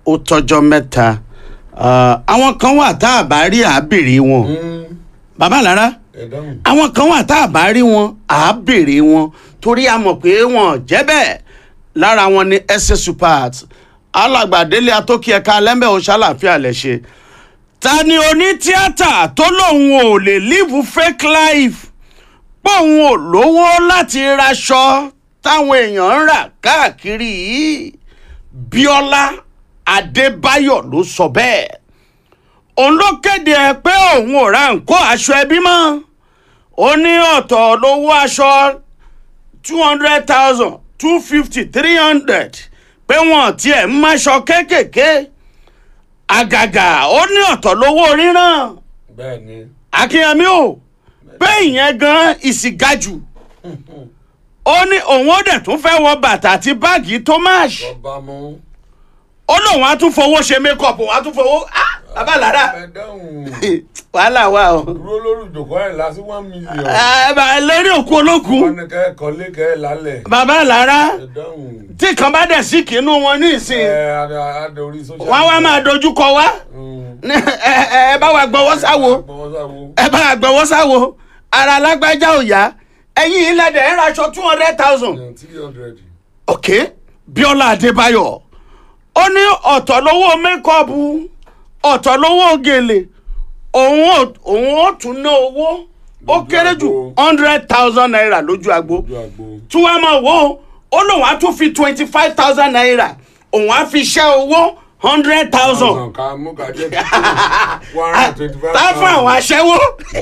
ó tọ́jọ́ mẹ́ta Ah, àwọn kan wà tá a bá rí àbèrè wọn bàbá lára ẹ dáhùn. àwọn kan wà tá a bá rí wọn àbèrè wọn torí a mọ̀ pé wọn jẹ́ bẹ́ẹ̀ lára wọn ni ẹsẹ̀ supert alàgbàdélé atókì ẹ̀ka lẹ́mbẹ̀ oṣàlàfíà lẹ̀ ṣe ta ni onítíátà tó lóun ò lè live fake life póun ò lówó láti raṣọ táwọn èèyàn ń rà káàkiri yìí bíọ́lá adébáyọ̀ ló sọ bẹ́ẹ̀ òun ló kéde ẹ pé òun ò ra nǹkó aṣọ ẹbí mọ́ ó ní ọ̀tọ̀ lówó aṣọ two hundred thousand two fifty three hundred pé wọ́n tiẹ̀ ń máṣọ kéékèèké àgàgà ó ní ọ̀tọ̀ lówó ríran bẹ́ẹ̀ ni. akínyẹmí o pé ìyẹn gan ìsìgájù ó ní òun ó dẹ̀ tún fẹ́ wọ bàtà àti báàgì thomas ọba mú. ó lóun á tún fowó ṣe mékọ̀pù òun á tún fowó ah bàbá lára ẹ dáhùn. wàhálà wà o dúró lórí ìjòkó ẹ̀ lásì one million. ẹ bá lórí òkú olókùn wọ́n ní kẹ́ ẹ kọ́lé kẹ́ ẹ lálẹ̀. bàbá lára ẹ dáhùn. tí kan bá dẹ̀ sí kínú wọn ní ìsìn ẹ adé adé orí social. wọn wá máa dojú kọ wá Mm. Ní- ẹ ẹ ẹ bá wa gbọ́wọ́ sáwo Gbọ́wọ́ sáwo. ẹ bá wa gbọ́wọ́ sáwo ara alágbájá ò yá ẹ̀yin ilẹ̀ dẹ̀ ń raṣọ two hundred thousand three hundred. ok bíọ́lá adébáyọ̀ ó ní ọ̀tọ̀ lówó mékọ́ọ̀bù ọ̀tọ̀ lówó gèlè òun ò òun ó tún ná owó ó Lójú kéré jù agbo. hundred thousand naira lójú agbo ojú àgbo. tí wọ́n máa wò ó ó lóun á tún fi twenty five thousand naira òun á fi ṣẹ́ owó hundred thousand Thousand ká mú ká jẹ́ títí one hundred twenty five tá fún àwọn aṣẹ́wó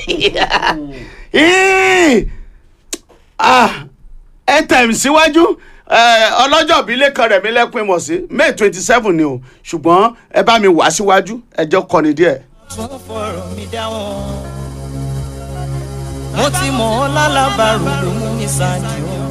Ih! Ah, ẹ tẹ̀m síwájú eh, ọlọ́jọ́ ìbílẹ̀ kan rẹ̀ mí lẹ́kùn ìmọ̀ sí may twenty seven ni o ṣùgbọ́n ẹ bá mi wá síwájú ẹjọ́ kọ́ni díẹ̀. tún fọ̀rọ̀ mi dá wọn. mo ti mọ̀ ọ́ lálábàárò ló mú mi ṣáájú.